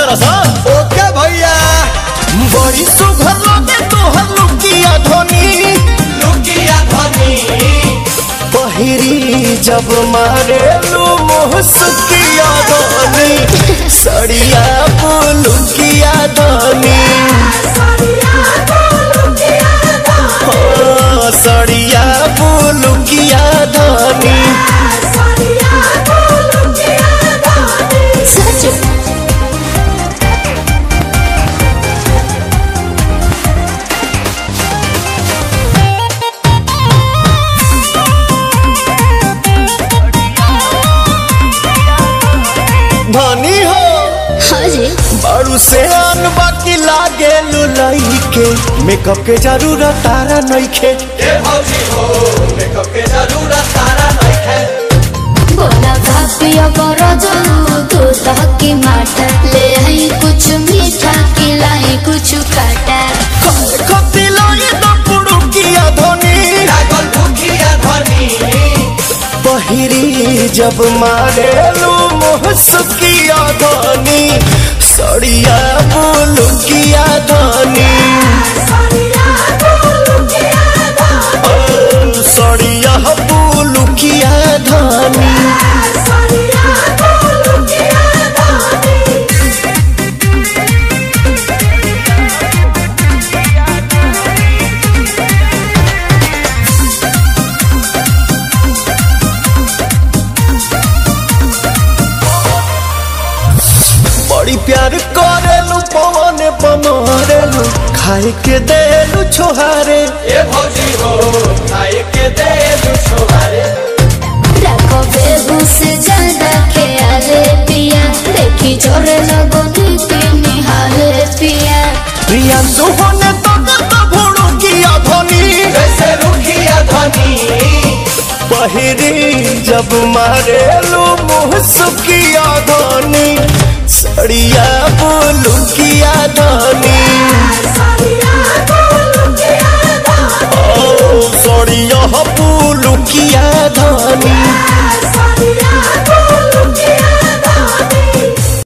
तारा सा ओके भैया बड़ी सुघर लगे तोहर लुकिया धोनी लुकिया धनी पहिरी जब मारे लू मुहसकिया धोनी सड़िया पुलुकिया धोनी हाँ, सड़िया पुलुकिया धोनी सच धनी हो हाँ जी बारू से आन बाकी लागे लुलई के मेकअप के जरूरत तारा नइखे ए भौजी हो मेकअप के जरूरत तारा नहीं है बोला भापिया करो जरूर तू तहकी माटा ले आई कुछ मीठा खिलाई कुछ काटा खती लाई तो पुड़ुकिया धोनी लागल भूखिया धनी पहिरी जब मारे लू मुहसकिया धोनी सड़िया बुलुकिया धोनी ओ, सड़िया बुलुकिया धोनी बड़ी प्यार करेलू पवन पमरेलू खाए के देलू छोहारे ए भौजी हो खाए के दे दू छोहारे रखो बेबू से ज्यादा ख्याले पिया देखी जोरे लगो नीति निहाले पिया प्रिया सुहने तक तो भुड़ुकिया धोनी जैसे रुखिया धनी पहिरी जब मारेलू मुहसकिया धोनी सड़िया बुलुकिया धोनी ओ सड़िया बुलुकिया धोनी